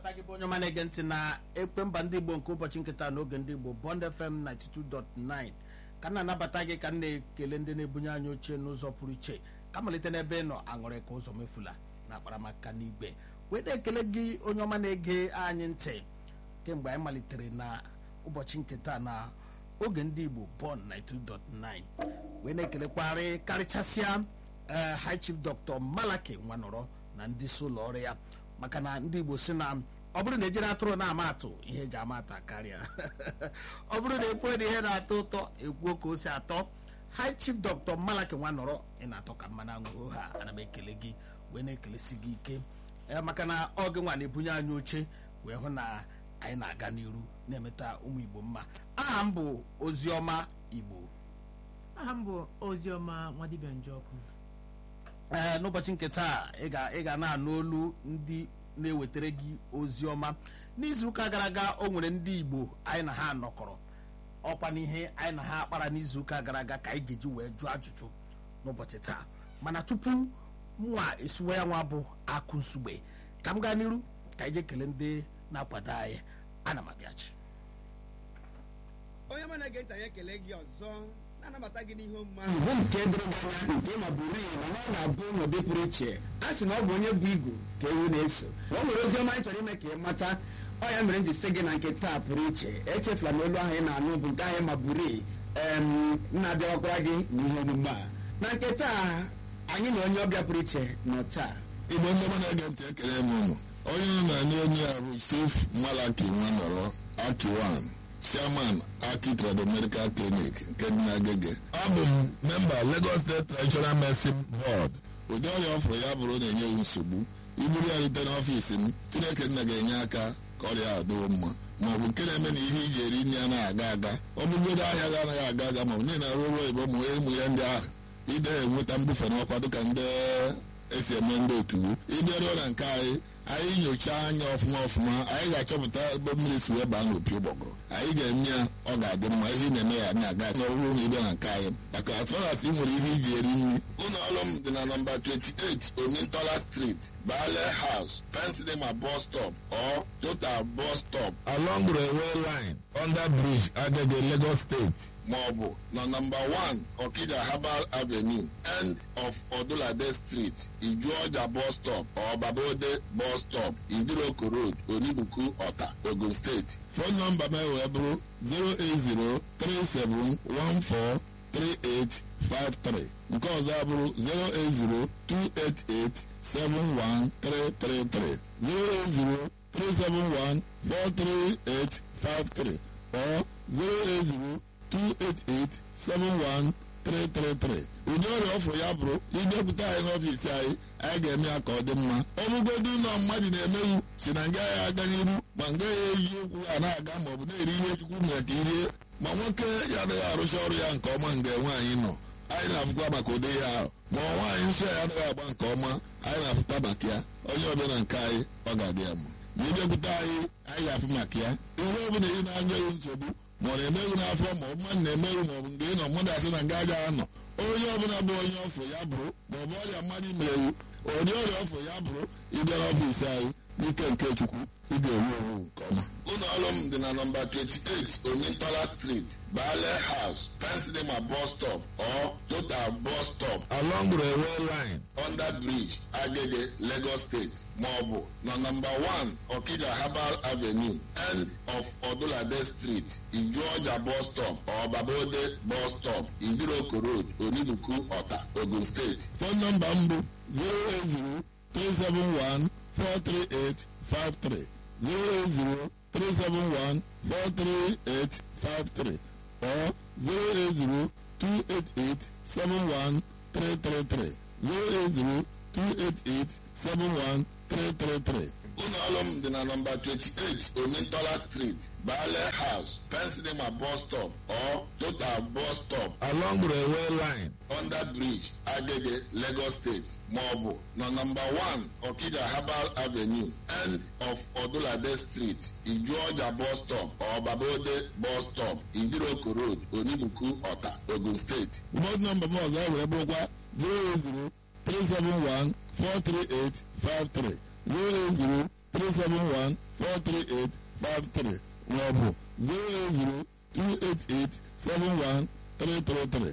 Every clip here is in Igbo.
na-anabata gị bụ onye ọma na-ege ntị na ekpe mba ndị igbo nke ụbọchị nkịta n'oge ndị igbo bond fm 92.9 ka m na-anabata gị ka m na-ekele ndị na-ebunye anyị oche n'ụzọ pụrụ iche ka malite n'ebe ị nọ aṅụrị ka ụzọ mefula na akparamaka n'igwe wee na-ekele gị onye ọma na-ege anyị ntị kemgbe anyị malitere na ụbọchị nketa na oge ndị igbo bond 92.9 wee na-ekelekwarị karịchasịa ee high chief dr malaki nwanọrọ na ndị isi ụlọ ọrụ ya maka na ndị igbo si na ọ bụrụ na ejiri atụrụ na-ama atụ ihe eji ama atụ karịa ọ bụrụ na ekwuo na ihe na-atọ ụtọ ekwuo ka o si atọ high chief dr malaki nwanọrọ ị na-atọ ka mmanụ aṅụ ha ana m ekele gị wee na-ekelesi gị ike ee maka na ọ gị nwa na-ebunye anyị oche wee hụ na anyị na-aga n'iru na-emeta ụmụ igbo mma aha m bụ oziọma igbo aha m bụ oziọma nwadibia njọkụ ee n'ụbọchị nke taa ị ga ị ga na-anụ olu ndị na-ewetara gị ozi ọma n'izuụka gara aga o nwere ndị igbo anyị na ha nọkọrọ ọkwa n'ihe anyị na ha akpara n'izuụka gara aga ka anyị ga-eji wee jụọ ajụjụ n'ụbọchị taa mana tupu nwa esiwe ya nwa bụ akụ nsugbe ka m gaa n'iru ka anyị jee kelee ndị na-akwado anyị ana m abịachi onye ọma na-ege ntị anyị ekele gị ọzọ na-anabata gị n'ihe omume ahụ bụ nke doro gị anya nke ma bụrụ iyi mana ọ ga-abụ n'ụdị pụrụ iche a sị na ọ bụ onye bụ igu ka ewu na-eso o nwere ozi ọma anyị chọrọ ime ka ị mata ọ ya mere m ji sị gị na nke taa pụrụ iche echefula na olu ahụ ị na-anụ bụ nke anyị ma bụrụ iyi em na-abịawakwara gị n'ihe omume a na nke taa anyị na onye ọbịa pụrụ iche nọ taa igbo ndị ọma na-ege ntị ekele m ụnụ onye nọ na ndị onye a bụ chief malaki nwanọrọ akiwan chairman aki trado medical clinic nke dị n'agege abụ m memba lagos state traditional medicine board ụdị ọrịa ọ fụrụ ya bụrụ na-enye m nsogbu iburu ya rute n'ọfiisi m chineke nna ga-enye aka ka ọrịa a dịwo mma ma ọ bụ nke na-eme na ihe iji eri nri anaghị aga aga ọ bụgodo ahịa ga anaghị aga aga ma ọ bụ niile arụ ọrụ oyibo ma ụmụ ya ndị ahụ ide enweta mbufe n'ọkwa dịka ndị esi eme ndị otu ịbịaruo na nke anyị anyị nyochaa anya ọfụma ọfụma anyị ga-achọpụta ebe mmiri si wee baa n'opi ụgbọgụrụ anyị ga-eme ya ọ ga-adị mma ihe ị na-eme ya na-aga n'ọhụrụ na ịbịa na nke anyị maka atfaras ị nwere ihe iji eri nri ụlọ ọrụ m dị na nọmba 28 omintola street bale house pensilema bus stop or total bus stop along railway line under bridge agege lagos state maọbụ na nọmba 1 okija herbal avenue end of odulade street ijuọja bus stop or babode bus stop idiroko road onibuku ọta ogun steeti fon nọmba m wee bụrụ 08037143853 nke ọzọ abụrụ 08028871333 08037143853 or 08028871333 ụdị ọrịa ọfụ ya bụrụ ịbịakwute anyị n'ọfiisi anyị anyị ga-eme ya ka ọ dị mma ọ bụgodu ụlọ mmadụ na-emeghị si na nga ya aga n'iru ma nga ya eyi ụkwụ ya na-aga ma ọ bụ na-eri ihe chukwu mere ka irie ma nwoke ya adịghị arụcha ọrụ ya nke ọma nga nwaanyị nọ anyị na-afụkwa maka ụdị ya ahụ ma nwaanyị nsọ ya adịghị agba nke ọma anyị na-afụkwa maka ya onye ọbịa na nke anyị ọ ga-adị ya mma ma ịbịakwute anyị anyị ga-afụ maka ya ihe ọ bụla ị na-anya ewu nsogbu ma ọ na-emeghị n'afọ ma ọ bụ mmadụ na-emeghị ma ọ bụ nke ị nọ mmadụ asị na nga agaghị anọ onye ọbụla bụ onye ọfụ ya bụrụ ma ọ bụ ọrịa mmadụ merewu ụdị ọrịa ọfụ ya bụrụ ịbịa n'ọfiisi anyị n'ike nke chukwu ị ga-ewu ewu nke ọma ụlọ ọrụ m dị na nọmba 28 omintola street bale house pensilema bus stop or total bus stop along railway line under bridge agege lagos state maọbụ na nọmba 1 okija herbal avenue end of odulade street ijuọja bus stop or babode bus stop idiroko road onibuku ọta ogun steeti fon nọmba m bụ 080 371 43853 08037143853 or 08028871333 08028871333 ụlọ ọrụ m dị na nọmba 28 omintola street bale house pensilema bus stop or total bus stop along railway line under bridge agege lagos state maọbụ na nọmba 1 okija herbal avenue end of odulade street ijuọja bus stop or babode bus stop idiroko road onibuku ọta ogun steeti ụbọdụ nọmba m ọzọ were bụrụkwa 080 371 43853 080 371 43853 maọbụ 080 288 71333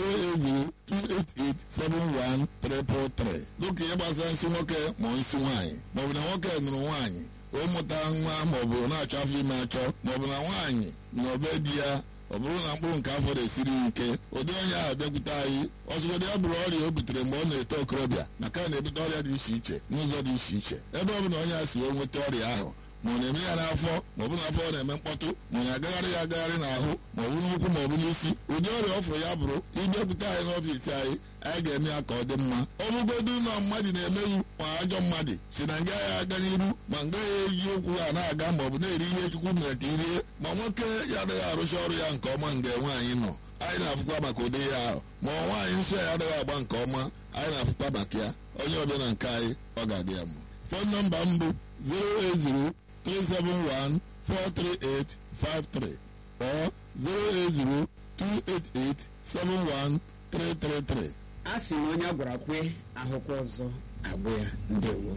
08028871333 dịka ihe gbasara nsị nwoke ma nsị nwaanyị maọbụ na nwoke nụrụ nwaanyị ụmụta nwa maọbụ na-achọ afọ ime achọ maọbụ na nwaanyị na obe di ya ọ bụrụ na mkpụrụ nke afọ na-esiri ya ike ụdị onye ahụ bịakwute anyị ọzụgodị ya bụrụ ọrịa o butere mgbe ọ na-eto okorobịa na ka na-ebute ọrịa dị iche iche n'ụzọ dị iche iche ebe ọ bụ na onye a si wee nweta ọrịa ahụ ma ọ na-eme ya n'afọ ma ọ bụ n'afọ ọ na-eme mkpọtụ ma ọ na-agagharị ya agagharị n'ahụ ma ọ bụ n'ụkwụ ma ọ bụ n'isi ụdị ọrịa ọfụrụ ya bụrụ ịbịakwute anyị n'ọfiisi anyị anyị ga-eme ya ka ọ dị mma ọ bụgodu na mmadụ na-emeghị ma ajọ mmadụ si na nga ya aga n'iru ma nga ya eji ụkwụ ha na-aga ma ọ bụ na-eri ihe chukwu mere ka irie ma nwoke ya adịghị arụcha ọrụ ya nke ọma mgbe nwaanyị nọ anyị na-afụkwa maka ụdị ya ahụ ma nwaanyị nsọ ya adịghị agba nke ọma anyị na-afụkwa maka ya onye ọbịa na nke anyị ọ ga-adị ya mma fon nọmba m bụ 080 371 43853 or 080 288 71333. a sị na onye a gwara kwe ahụkwa ọzọ agwụ ya ndewo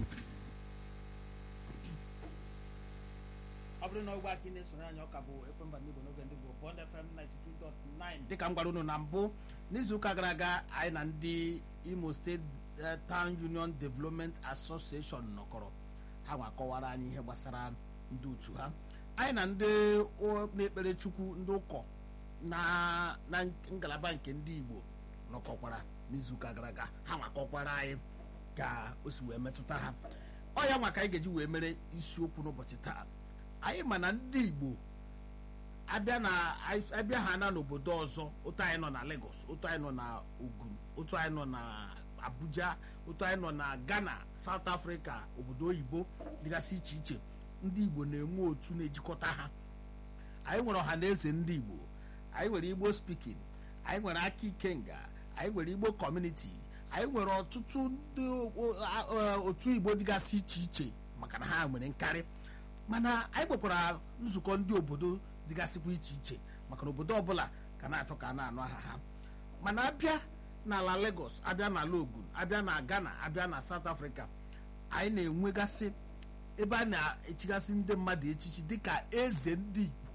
ọ bụrụ na ọgwụ aka ị na-esonye anyị ọka bụ ekwemba ndị Igbo n'oge ndị Igbo Bond FM 92.9 dịka m gwara unu na mbụ n'izuụka gara aga anyị na ndị Imo State eh, Town Union Development Association nọkọrọ ha nwa kọwara anyị ihe gbasara ndị otu ha anyị na ndị o- na-ekpere Chukwu ndị ụkọ na na ngalaba nke ndị Igbo nọkọkwara n'izuụka gara aga ha nwa kọkwara anyị ka o si wee metụta ha ọ ya nwa ka anyị ga-eji wee mere isiokwu n'ụbọchị taa anyị ma na ndị Igbo abịa na abịa ha na n'obodo ọzọ otu anyị nọ na Lagos otu anyị nọ na Ogun otu anyị nọ na Abuja otu anyị nọ na Ghana South Africa obodo oyibo dịgasị iche iche ndị Igbo na-enwe otu na-ejikọta ha anyị nwere ọha na eze ndị Igbo anyị nwere Igbo speaking anyị nwere aka ikenga anyị nwere Igbo community anyị nwere ọtụtụ ndị o- a- a- otu Igbo dịgasị iche iche maka na ha nwere nkarị mana anyị nwekwara nzukọ ndị obodo dịgasịkwa iche iche maka na obodo ọbụla ga na-achọ ka a na-anụ aha ha mana abịa n'ala Lagos abịa n'ala Ogun abịa na Ghana abịa na South Africa anyị na-enwegasị ebe a na-echigasị ndị mmadụ echichi dịka eze ndị Igbo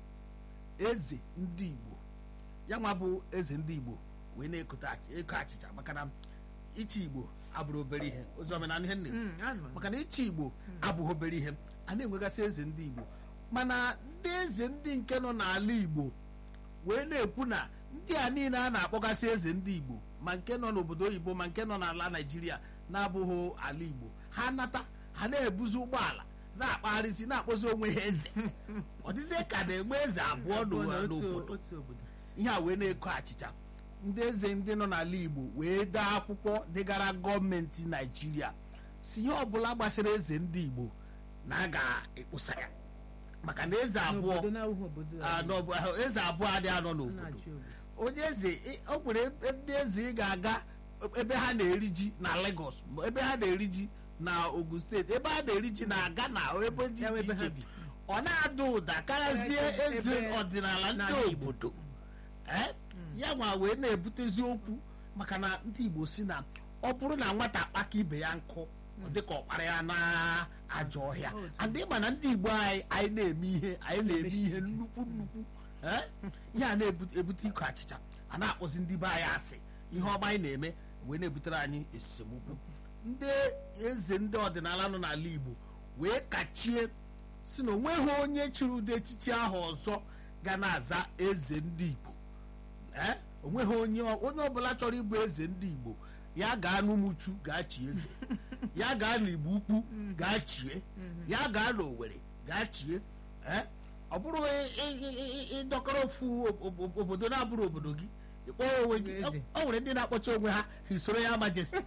eze ndị Igbo ya nwa bụ eze ndị Igbo wee na-ekote ach- eko achịcha maka na ichi Igbo abụrụ obere ihe ozi omenala ihe nne Mm, anọ. maka na ichi Igbo abụghị obere ihe a na-enwegasị eze ndị Igbo mana ndị eze ndị nke nọ n'ala Igbo wee na-ekwu na ndị a niile a na-akpọgasị eze ndị Igbo ma nke nọ n'obodo oyibo ma nke nọ n'ala Naịjirịa na-abụghị ala Igbo ha nata ha na-ebuzi ụgbọala na-akpagharịzi na-akpọzi onwe ha eze ọ dịzie ka na-enwe eze abụọ Abụọ na n'ụwa- otu- n'obodo otu obodo ihe a wee na-eko achịcha ndị eze ndị nọ n'ala Igbo wee dee akwụkwọ degara gọọmenti Naịjirịa si ihe ọbụla gbasara eze ndị Igbo na a ga-ekposa ya maka na eze abụọ n'obodo na-awụghị obodo ah, n'ọbụ- ah, eze abụọ adịghị anọ n'obodo na-achị obodo onye eze ị- o nwere ebe- ndị eze ị ga-aga ebe ha na-eri ji na Lagos ma ebe ha na-eri ji na Ogun steeti ebe ha na-eri ji na Ghana ebe dị Ya bụ iche ebe ha iche bi. ọ na-ada ụda karazie Ebe- eze ebe- ọdịnala ndị n'ala Igbo. obodo Eh? ya nwa wee na-ebutezi okwu maka na ndị Igbo si na ọ bụrụ na nwata akpaka ibe ya nkụ ọ dịka ọkpara ya na ajọ ọhịa Otu. adị ma na ndị Igbo anyị anyị na-eme ihe anyị na-eme ihe nnukwu nnukwu Eh? ihe a na-ebute iko achịcha a na-akpọzi ndị be anyị asị ihe ọma anyị na-eme wee na-ebutere anyị esemokwu ndị eze ndị ọdịnala nọ n'ala Igbo wee kachie si na onweghị onye chịrị ụdị echichi ahụ ọzọ ga na-aza eze ndị Igbo ee onweghị onye onye ọbụla chọrọ ịbụ eze ndị Igbo ya gaa n'Umuchu gaa chie eze ya gaa n'Igbo Ukwu gaa chie ya gaa n'Owerri gaa chie ee ọ bụrụ ị- ị- ị- ị- ịdọkọrọ ofu ob- ob- obodo na-abụrụ obodo gị ịkpọọ onwe gị Eze. ọ nwere ndị na-akpọcha onwe ha His Royal Majesty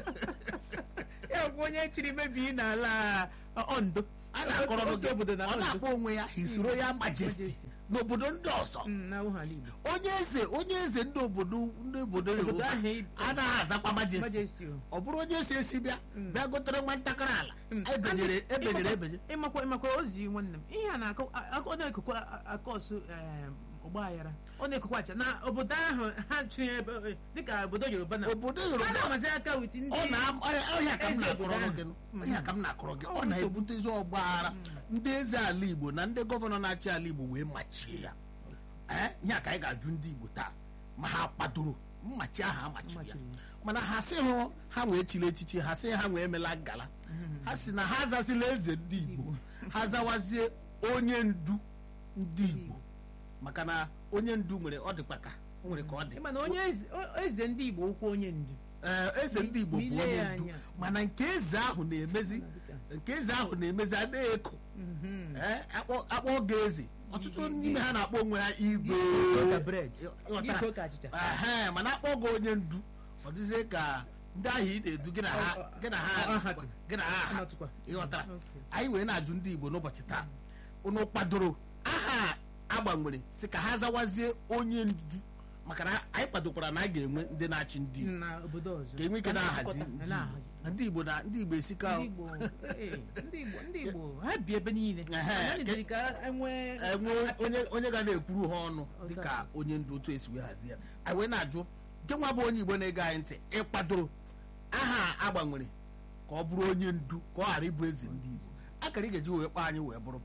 ya bụ onye chiri mebi n'ala uh, Ondo a na-akọrọ otu gị obodo na ọ Ondo na-akpọ onwe ya His Royal Majesty Majesty. n'obodo ndị ọzọ Mm, na-awụghị ala Igbo onye eze onye eze ndị obodo ndị obodo Obodo Yoruba ahụ ị- anaghị azakwa majesty Majesty o. ọ bụrụ onye esi esi bịa bịa gotere nwa ntakịrị ala Mm. ebenyere Ndị- ebenyere ịmakwa- ebenye ịmakwa ịmakwa ozi nwanne m ihe a na-akọ a- ọ na-ekokwa akọsụ ọgba aghara ọ na-ekokwa acha na obodo ahụ ha chịrị ebe dịka obodo yoruba na obodo ha yoruba na-amazi aka wit ndị ọ na ọhịa ka m eze obodo na-akọrọ ahụ. gị Mm. ọhịa ka m na-akọrọ gị ọ Ọ na-ebutezi ọgba aghara ndị eze ala igbo na ndị gọvanọ na-achị ala igbo wee machie ya ee ihe a ka anyị ga-ajụ ndị igbo taa ma ha kwadoro mmachi ahụ amachiri ya Amachiri mana ha sị hụ ha wee chiri echichi ha sị ha wee emela ngala ha si na ha azazila eze ndị igbo ha zawazie onye ndu ndị igbo maka na onye ndu nwere ọ dịkwa ka o nwere ka ọ dị ịma na onye eze- o- eze ndị igbo okwu onye ndu Ee, eze ndị igbo bụ N'ile onye ya ndu anya. mana nke eze ahụ na-emezi nke eze ahụ na-emezi adịghị eko Mhm. Ee, akpọ- akpọ oge eze ọtụtụ n'ime ha na-akpọ onwe ha igwe Iko ka bread. Ịghọtara? Iko ka achịcha. Ehe, mana akpọ gị onye ndu ọ dịzie ka ndị ahụ ị na-edu gị na ha Ọ- ọ- gị na ọ- ha ọ hapụ. gị na ha ha. Anọtụkwa. ịghọtara Okay. anyị wee na-ajụ ndị igbo n'ụbọchị taa unu kwadoro aha agbanwere si ka ha zawazie onye ndu maka na anyị kwadokwara na a ga-enwe ndị na-achị ndị igbo na obodo ọzọ ka enwe ike na-ahazi Na- ndị na- Igbo. Na ndị igbo na ndị igbo esika ndị Igbo ee, ndị Igbo ndị Igbo ha bi ebe niile Ehe, Ha nyeziri ka enwee enwe onye onye ga na-ekwuru ha ọnụ dịka onye ndu otu esi wee hazie ya anyị wee na-ajụ nke nwa bụ onye igbo na-ege anyị ntị ịkwadoro aha a gbanwere ka ọ bụrụ onye ndu ka ọ ghara ịbụ eze ndị igbo akara ị ga-eji wee kpọọ anyị wee bụrụ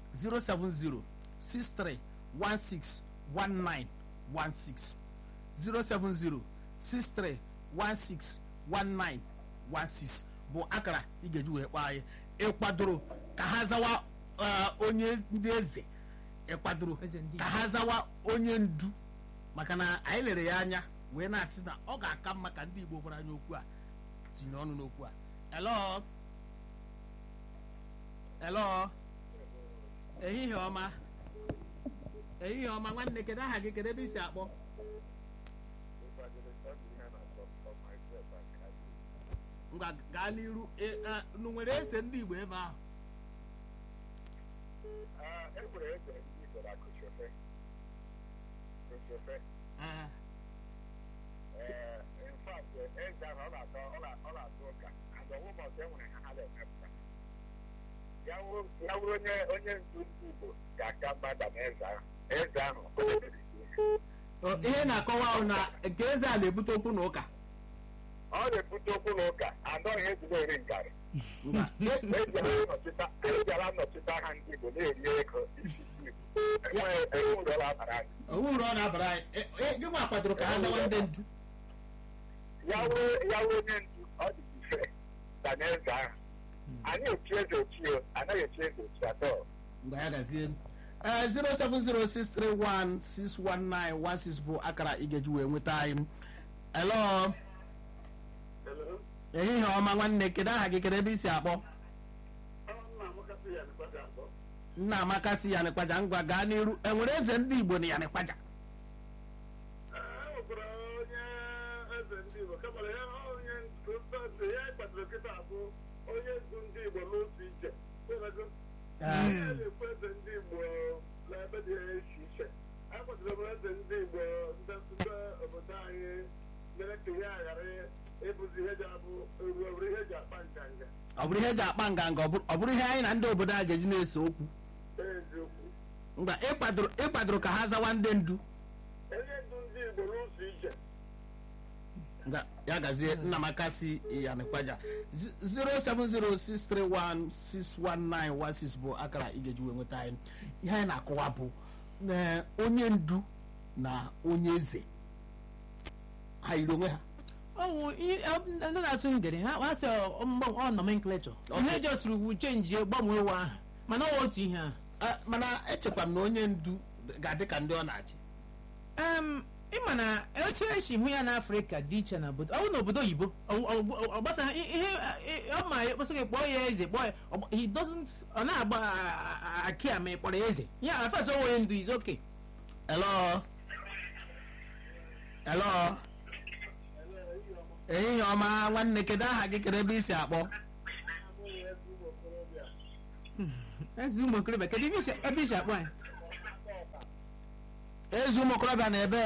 07063161916 07063161916 bụ akara ị ga-eji wee kpọọ anyị ịkwadoro ka ha zawa eh, onye ndị eze ịkwadoro Eze ndị ka ha zawa onye ndu maka na anyị lere ya anya wee na-asị na ọ ga-aka mma ka ndị igbo gwara anyị okwu a tinye ọnụ n'okwu a elo elo ehihie ọma ehihie ọma nwanne kedu aha gị kedu ebe isi akpọ ngwa gaa n'iru e- e, unu nwere eze ndị igbo ebe ahụ enwere eze ndị Igbo na Kosofe Kosofe Ee, ee in fact eze ahụ ọ na-atọ ọ na- ọ na-atụ ụka and ọwụmọsọ enwere ha ha na-emepụta ya wụrụ ya wụrụ onye onye ndu ndị Igbo ga-aka mmadụ na eze ahụ eze ahụ o mebiri iwu. o, ihe na-akọwa ahụ na nke eze a na-ebute okwu na ụka ọ na-ebute okwu na ụka andọ ihe eji na-eri ngarị Ngwa, e- ejela nnọchite aha ndị Igbo na-eri ego isi ndị Igbo enweghị enwe ụlọ ọ bara anyị owu uru ọ na-abara anyị E- e, gị nwa kwadoro ka ha zawa ndị ndu ya wụrụ ya wụrụ onye ndu ọ dị ife na n'eze ahụ anyị echi eze ochi o anaghị echi eze ochi atọ mgbe ya gazie ee 07063161916 bụ akara ị ga-eji wee nweta anyị elo ehihie ọma nwanne kedu aha gị kedu ebe isi akpọ nna amaka si yanịkwaja ngwa gaa n'iru enwere eze ndị igbo na yanịkwaja enwekwara onye eze ndị Igbo kama ya onye ndu ya kpatara kịta abụ onye ndu ndị Igbo n'otu iche Ee, na-ekwu eze ndị Igbo n'ebe dị iche iche a kpatara m eze ndị Igbo ndị ndị obodo anyị mere ka ihe a ghara ịbụzi ihe ji abụ eru eru ihe ji akpa nganga ọ bụrụ ihe eji akpa nganga ọ bụrụ- ọ bụrụ ihe anyị na ndị obodo a ga-eji na-ese okwu eziokwu ngwa ịkwadoro ịkwadoro ka ha zawa ndị ndu onye ndu ndị Igbo n'otu iche Nga- ya gazie nnamaka si yanịkwaja 07063161916 bụ akara ị ga-eji wee nweta anyị ihe anyị na-akọwa bụ na onye ndu na onye eze ha yiri onwe ha ọwụ ihe- ọ- ndị na-asụ ngere ha ha sị ọ mgba- ọ nomenclature ihe jọsiri wu chenji gbanwee ụwa ahụ mana ọ wụ otu ihe ahụ Ah, mana echekwa m na onye ndu ga-adị ka ndị ọ na-achị Em, ịma na etu esi hụ ya n'afrịka dị iche na obodo ọ bụ na obodo oyibo ọ- ọ- ọ- ọ gbasa ihe ihe- ọ ma ekpesa gị kpọọ ya eze kpọọ ya ọ gba- he doesn't ọ na-agba a- a- aki a ma ị kpọrọ ya eze ya afes o nwere ndu is okay Hello? Hello? ehihie ọma nwanne kedu aha gị kedu ebe isi akpọ eze ụmụ okorobịa kedu ebe isi- ebe isi akpọ ya ezi ụmụ okorobịa na ebe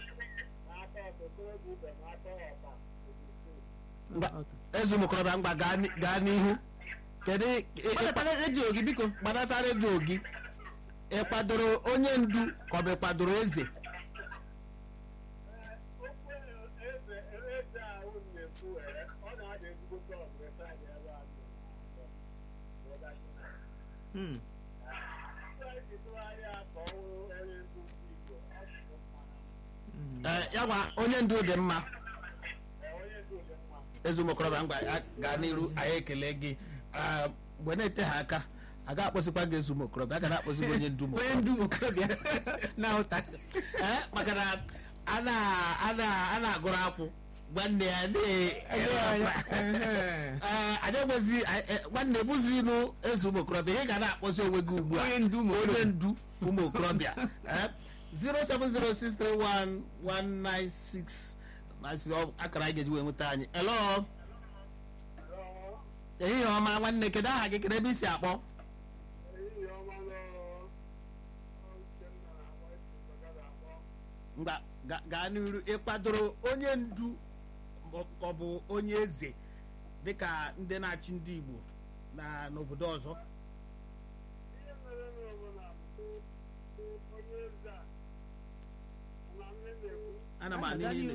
Ngwa, ezi ụmụ okorobịa ngwa gaa ni- gaa n'ihu kedu ị- ị- kpọtatara redio gị biko gbadata redio gị ị kwadoro onye ndu ka ọ bụ ị kwadoro eze okwu eze eze ahụ na-ekwu ọ na-ada ezigbote ọgụ ebe anyị ebe a Hmm. Hmm. Ee, ya gwa onye ndu dị mma ezumokorobịa ngwa ya gaa n'iru anyị ekele gị Ah, mgbe na-ete ha aka a ga-akpọsịkwa gị ezumokorobịa a ga na-akpọsị gị onye ndu onye mokorobịa ndu okorobịa na-ahụta Ee, maka na a na- a na- a na-agụrụ akwụ nwanne ya na- Ee, anyị enwezi anyị- eh, nwanne bụzi ịnụ eze ụmụ okorobịa ị ga na-akpọzi onwe gị ugbu a Onye ndu ụmụ onye ndu ụmụ okorobịa Eh, 070631196 masị ọ- akara anyị ga-eji wee nweta anyị elo ehihie ọma nwanne kedu aha gị kedu ebe i si akpọ ngwa ga- gaa n'iru ịkwadoro onye ndu ma ọ bụ onye eze dịka ndị na-achị ndị Igbo na n'obodo ọzọ ana m anị niile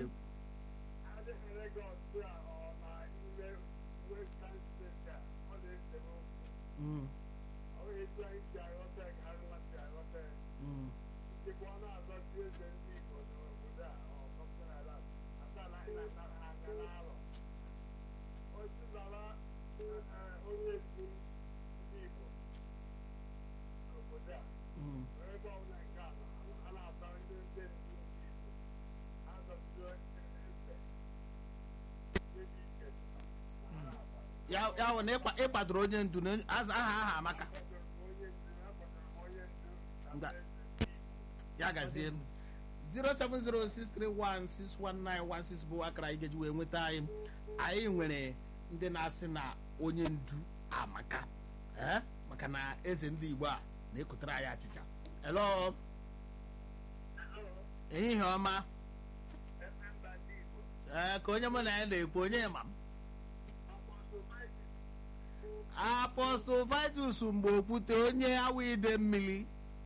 Mm, mm. Mm. ya ya hụ na ịkwa- ịkwadoro onye ndu na aza aha aha amaka Ngwa. ya gazie 07063161916 bụ akara anyị ga-eji wee nweta anyị anyị nwere ndị na-asị na onye ndu amaka ee maka na eze ndị Igbo a na-ekotere anyị achịcha elo ehihie ọma ee ka onye mụ na ya na-ekwu onye ma m apọstụl vitus mgbe okwute onye awụ ide mmiri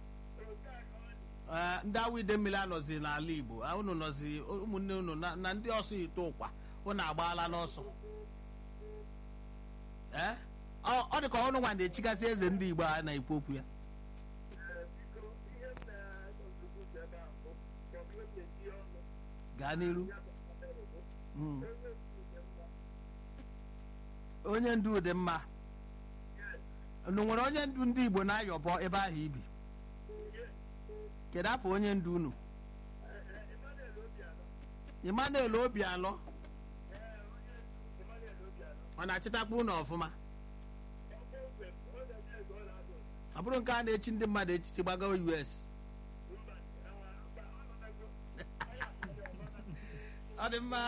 Ee, ndị awụ ide mmiri anọzi n'ala igbo Ah, unu nọzi ụmụnne unu na na ndị ọsọ ite ụkwa unu agbaala n'ọsọ ee ọ ọ dị ka ọnụ nwa na-echigasị eze ndị igbo a na-ekwu okwu ya gaa n'iru Mm. onye ndu dị mma unu nwere onye ndu ndị igbo na-ayọbọ ebe ahụ ibi kedu afọ onye ndu unu emmanuel obialọ ọ na-achịtakwa unu ọfụma ọ bụrụ nke a na-echi ndị mmadụ echichi gbago us ọ dị mma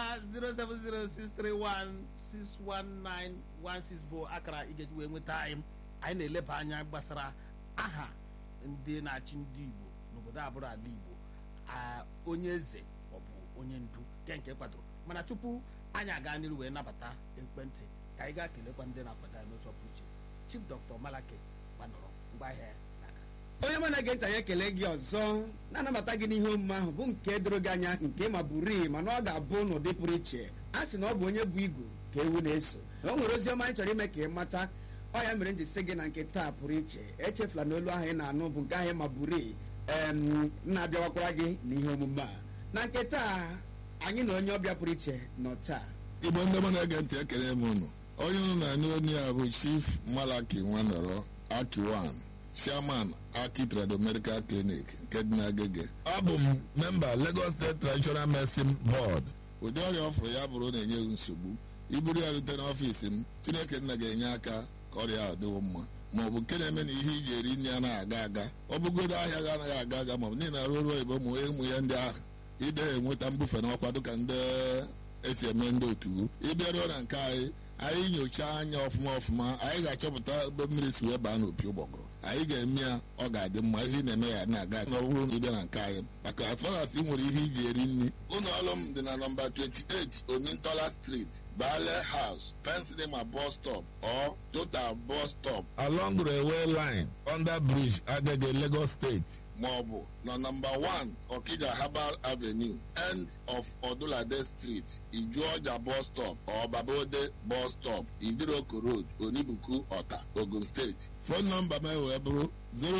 07063161916 bụ akara ị ga-eji wee nweta anyị anyị na-eleba anya gbasara aha ndị na-achị ndị igbo n'obodo abụrụ ala igbo a, onye eze maọbụ onye ndu nke nke kwadoro mana tupu anyị aga n'iru wee nabata ekwentị ka anyị gaa kelekwa ndị na-akwado anyị n'ụzọ pụrụ iche chief dr malake gbanọrọ ngwaahịa ya n'aka onye mụ na-ege ntị anyị ekele gị ọzọ na-anabata gị n'ihe omume ahụ bụ nke doro gị anya nke ma bụrụ mana ọ ga-abụ n'ụdị pụrụ iche a sị na ọ bụ onye bụ igu ka ewu na-eso na o nwere ozi ọma anyị chọrọ ime ka ị mata ọ ya mere m ji sị gị na nke taa pụrụ iche echefula na olu ahụ ị na-anụ bụ nke ahụ ma bụrụ na-abịawakwara gị n'ihe omume a na nke taa anyị na onye ọbịa pụrụ iche nọ taa igbo ndị mụ na-ege ntị ekele m unu onye unu na-anụ onye a bụ chief malaki nwanọrọ akiwan chairman aki trado medical clinic nke dị n'agege abụ m memba lagos state traditional medicine board ụdị ọrịa ọ fụrụ ya bụrụ na-enye gị nsogbu iburu ya rute n'ọfiisi m chineke nna ga-enye aka ka ọrịa ahụ dịwo mma ma ọ bụ nke na-eme na ihe iji eri nri anaghị aga aga ọ bụgodo ahịa gị anaghị aga aga ma ọ bụ niile arụ ọrụ oyibo ma ụmụ ya ndị ahụ ide enweta mbufe n'ọkwa dịka ndị esi eme ndị otu ịbịaruo na nke anyị anyị nyochaa anya ọfụma ọfụma anyị ga-achọpụta ebe mmiri si wee baa n'opi ụgbọgụrụ anyị ga-eme ya ọ ga-adị mma ihe ị na-eme ya na-aga na ọ bụrụ na ịbịa na nke anyị maka as far as ị nwere ihe iji eri nri ụlọ ọrụ m dị na nọmba 28 omintola street Baale House, Pensinema bus stop or Total bus stop along railway line under bridge Agege Lagos State. maọbụ na nọmba 1 Okija Herbal Avenue end of Odulade Street Ijuọja bus stop or Babode bus stop Idiroko Road Onibuku Ọta Ogun State fon nọmba m wee bụrụ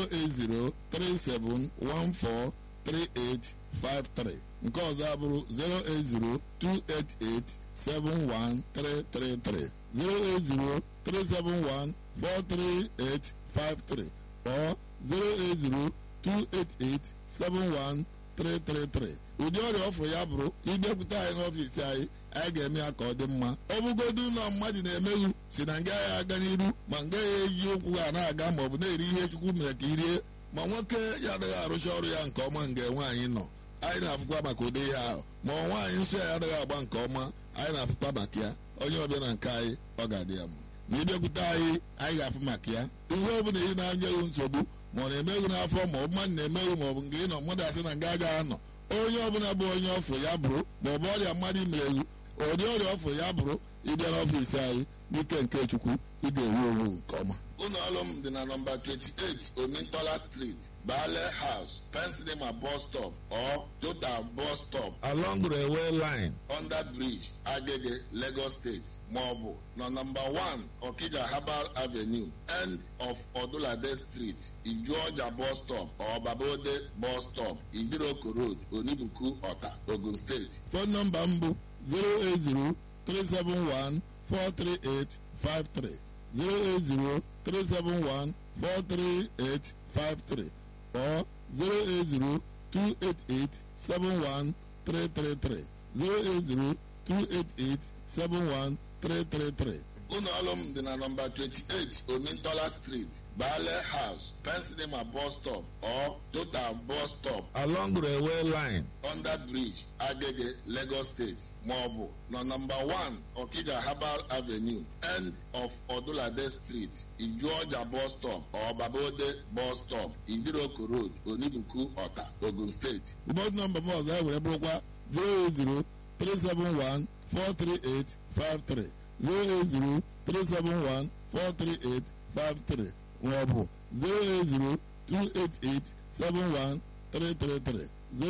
08037143853 nke ọzọ abụrụ 08028871333 08037143853 or 080 288-71333 ụdị ọrịa ọfụ ya bụrụ ịbịakwute anyị n'ọfiisi anyị anyị ga-eme ya ka ọ dị mma ọ bụgodu ụlọ mmadụ na-emeghu si na nga ya aga n'iru ma nga ya eji ụkwụ ha na-aga ma ọ bụ na-eri ihe chukwu mere ka irie ma nwoke ya adịghị arụcha ọrụ ya nke ọma nga nwaanyị nọ anyị na-afụkwa maka ụdị ihe ahụ ma ọ nwaanyị nsọ ya adịghị agba nke ọma anyị na-afụkwa maka ya onye ọbịa na nke anyị ọ ga-adị ya mma ma ịbịakwute anyị anyị ga-afụ maka ya ihe ọ bụla ị na-anyeghị nsogbu ma ọ na-emeghu n'afọ ma ọ bụ mmadụ na-emeghu ma ọ bụ nke ị nọ mmadụ asị na nga agaghị anọ onye ọbụla bụ onye ọfụ ya bụrụ ma ọ bụ ọrịa mmadụ imereghu ụdị ọrịa ọfụ ya bụrụ ịbịa n'ọfiisi anyị n'ike nke chukwu ị ga-ewu owu nke ọma ụlọ ọrụ m dị na nọmba 28 omintola street baale house pensinema bus stop or total bus stop along railway line under bridge agege lagos state maọbụ na nọmba 1 okija herbal avenue end of odulade street ijuọja bus stop or babode bus stop idiroko road onibuku ọta ogun steeti fon nọmba m bụ 080 371 43853 08037143853 or 08028871333 08028871333 ụlọ ọrụ m dị na nọmba 28 omintola street baale house pensinema bus stop or total bus stop along railway line under bridge agege lagos state maọbụ na nọmba 1 okija herbal avenue end of odulade street ijuọja bus stop or babode bus stop idiroko road onibuku ọta ogun steeti ụbọchị nọmba m ọzọ e were bụrụkwa 080 371 43853 08037143853 maọbụ 08028871333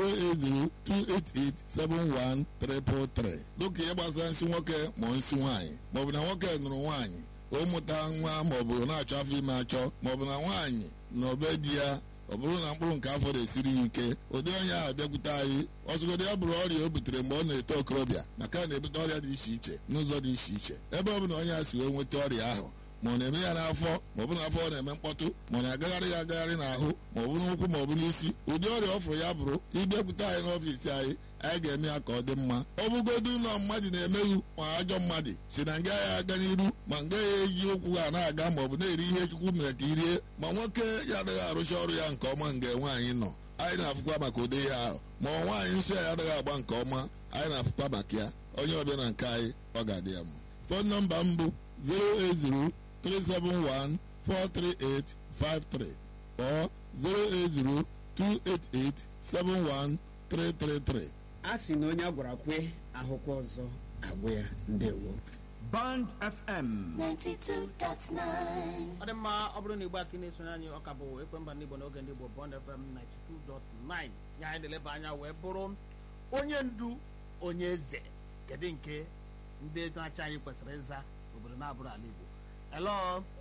08028871333 dịka ihe gbasara nsị nwoke ma nsị nwaanyị maọbụ na nwoke nụrụ nwaanyị ụmụta nwa maọbụ na-achọ afọ ime achọ maọbụ na nwaanyị na obe di ya ọ bụrụ na mkpụrụ nke afọ na-esiri ya ike ụdị onye ahụ bịakwute anyị ọzụgodị ya bụrụ ọrịa o butere mgbe ọ na-eto okorobịa maka na-ebute ọrịa dị iche iche n'ụzọ dị iche iche ebe ọ bụ na onye a si wee nweta ọrịa ahụ ma ọ na-eme ya n'afọ ma ọ bụ n'afọ ọ na-eme mkpọtụ ma ọ na-agagharị ya agagharị n'ahụ ma ọ bụ n'ụkwụ ma ọ bụ n'isi ụdị ọrịa ọfụrụ ya bụrụ ịbịakwute anyị n'ọfiisi anyị anyị ga-eme ya ka ọ dị mma ọ bụgodu ụlọ mmadụ na-emeghu ma ajọ mmadụ si na nga ya aga n'iru ma nga ya eji ụkwụ ha na-aga ma ọ bụ na-eri ihe chukwu mere ka irie ma nwoke ya adịghị arụcha ọrụ ya nke ọma nga nwaanyị nọ anyị na-afụkwa maka ụdị ihe ahụ ma ọ nwaanyị nsọ ya adịghị agba nke ọma anyị na-afụkwa maka ya onye ọbịa na nke anyị ọ ga-adị ya mma fon nọmba m bụ 080 371 43853 or 080 288 71333 a sị na onye a gwara kwe ahụkwa ọzọ agwụ ya ndewo Band FM. 92.9. ọ dị mma ọ bụrụ na igbo aka na-esonye anyị ọka bụ ekwemba ndị igbo n'oge ndị igbo bond fm 92.9 ya anyị na-eleba anya wee bụrụ onye ndu onye eze kedu nke ndị na-achị anyị kwesịrị ịza obodo na-abụrụ ala igbo hello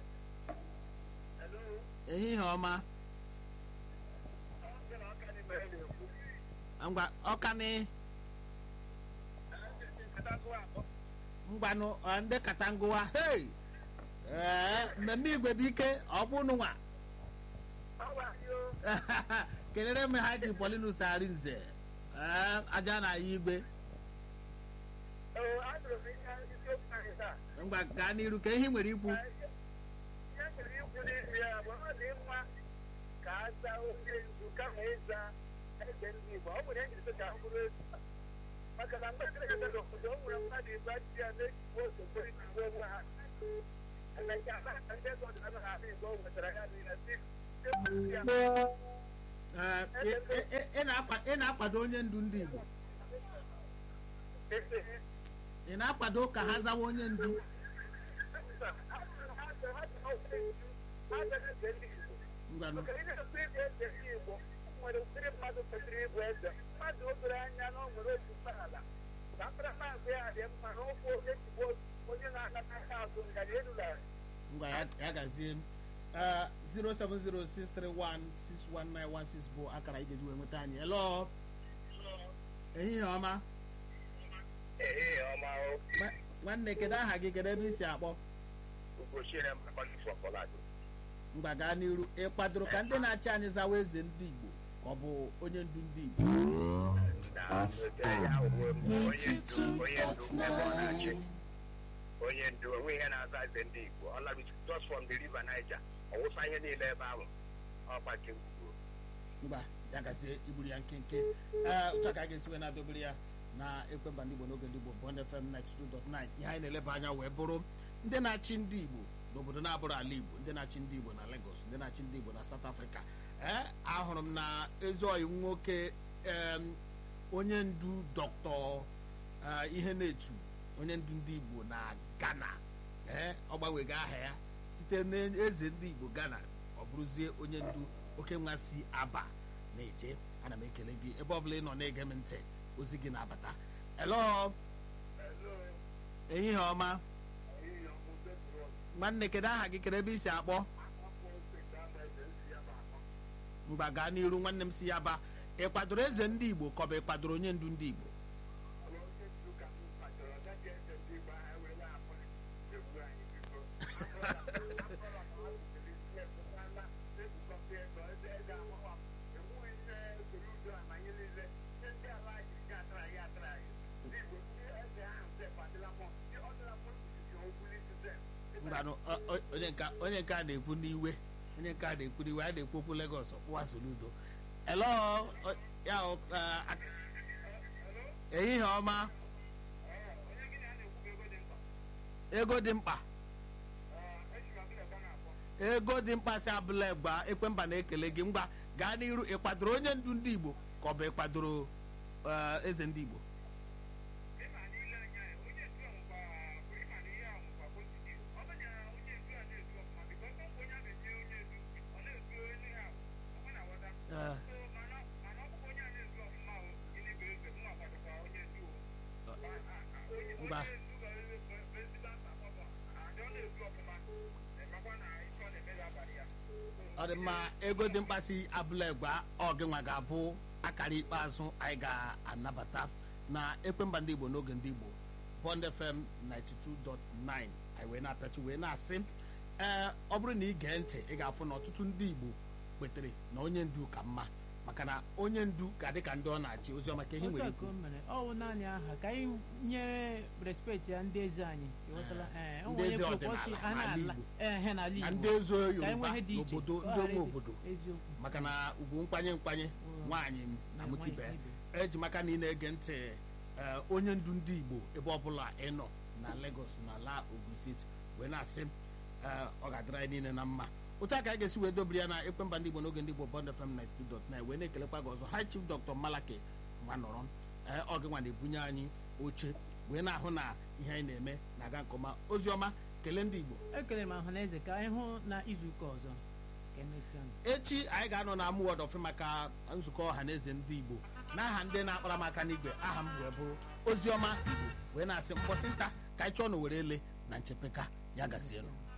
ehihie ọma ngwa ọkani ngwanụ ọ, ndị katangụwa hei ee mmemme igwe bụ ike ọ bụ nụnwa kelere m ha ji polinus arinze ee aja na ya igwe ngwa gaa n'iru ka ihe ị nwere ikwu maka na mgbe ndị na-ebe obodo o nwere mmadụ igbe dị ya na-ekwu ose kwere na igbe onwe ha na nke a na ndị ego ọdịnala na ala igbo o nwetara ya niile si ya Ee, ị- ị- ị- ị na-akwa- ị na-akwado onye ndu ndị igbo ị na-akwado ka ha zawa onye ndu ngwanụ nwere ụdịrị mmadụ kwesịrị ịbụ eze mmadụ o doro anya na o nwere otu ntọala ka mkparamagwa ya dị mma na ụkwụ onye jigbo onye na-anata aka azụ ngaji erula ngwa ya ya gazie m Eh, 07063161916 bụ akara ị ga-eji wee nweta anyị elo ehihie ọma ee ọma Nwa- nwanne kedu aha gị kedu ebe i si akpọ ugochiere mkpakọlado mgba gaa n'iru ị kwadoro ka ndị na-achị anyị zawa eze ndị igbo ka ọ bụ onye ndu ndị igbo onye ndu onwe ihe na-aza eze ndị igbo ọlabi just from the river niger ọwụsa ihe niile ebe ahụ ọkpachi ngwugwu mgba ya gazie igburu ya nkenke ee otu a ka a ga-esi wee na-adọbere ya na ekwemba ndị igbo n'oge ndị igbo bond fm 92.9 ihe anyị na-eleba anya wee bụrụ ndị na-achị ndị igbo n'obodo na-abụrụ ala igbo ndị na-achị ndị igbo na lagos ndị na-achị ndị igbo na south africa ee ahụrụ m na ezeoyi nwoke em, onye ndu dọkịta eh, ihe na-etu onye ndu ndị igbo na ghana ee ọ gbanwego aha ya site n'eze ndị igbo ghana ọ bụrụzie onye ndu oke nwa si aba na-eje ana m ekele gị ebe ọ bụla ị nọ na-ege m ntị ozi gị na-abata elo ehihie ọma nwanne kedu aha gị kedu ebe i si akpọ mgba gaa n'iru nwanne m si ya ba ị kwadoro eze ndị igbo ka ọ bụ ị kwadoro onye ndu ndị igbo mgbanụ ọ- ọ- onye nke onye nke a na-ekwu n'iwe onye nke a na-ekwu n'iwe a na-ekwu okwu Lagos ọkwụwa soludo elo ọ- ya ọ- a- a- ehihie ọma ego dị mkpa ego dị mkpa si abụla gba ekwemba na-ekele gị ngwa gaa n'iru ị kwadoro onye ndu ndị Igbo ka ọ bụ ị kwadoro eh, eze ndị Igbo Eh, ngwa ọ dị mma ego dị mkpa si abụla egba ọgịnwa ga-abụ akara ikpeazụ anyị ga-anabata na ekwemba ndị igbo n'oge ndị igbo bond fm 92.9 anyị wee na-apịachi wee na-asị ee ọ bụrụ na ị gee ntị ị ga-afụ na ọtụtụ ndị igbo kwetere na onye ndu ka mma maka na onye ndu ga-adị ka ndị ọ na-achị oziọma ka ihe otu nwere a ka ikwu o mere ọ bụ naanị aha ka anyị nyere respekt ya ndị eze anyị ịghọtala ee o Ndị nwere eze onye ọdịnala kwụkwọsị a n'ala na-ala Igbo. ehe n'ala na Igbo ndị ezo ka anyị yoruba nwee ihe dị iche n'obodo ka ọ ndị ghara ome ịdị obodo eziokwu maka na ugwu nkwanye nkwanye nwaanyị na-amụta ibe nwaanyị eji maka na ị na-ege ntị ee, onye ndu ndị igbo ebe ọbụla ị nọ na Lagos na ala Ogun steeti wee na-asị ee, ọ ga-adịrị anyị niile na mma otu a ka anyị ga-esi wee dobiri ya na ekwemba ndị igbo n'oge ndị igbo bond fm 92.9 wee na-ekelekwa gị ọzọ high chief dr malaki nwa nọrọ ee, ọ gị nwa na-ebunye anyị oche wee na-ahụ na ihe anyị na-eme na-aga nke ọma ozi ọma kelee ndị igbo ekele m ọha na eze ka anyị hụ na izuụka ọzọ ka emesịa echi anyị ga-anọ na amụ wọd ọfị maka nzukọ ọha na eze ndị igbo n'aha ndị na-akpara m aka n'igwe aha m wee bụrụ oziọma igbo wee na-asị mkpọsị nta ka anyị chọọ na were ele na nchepeka ya gazienụ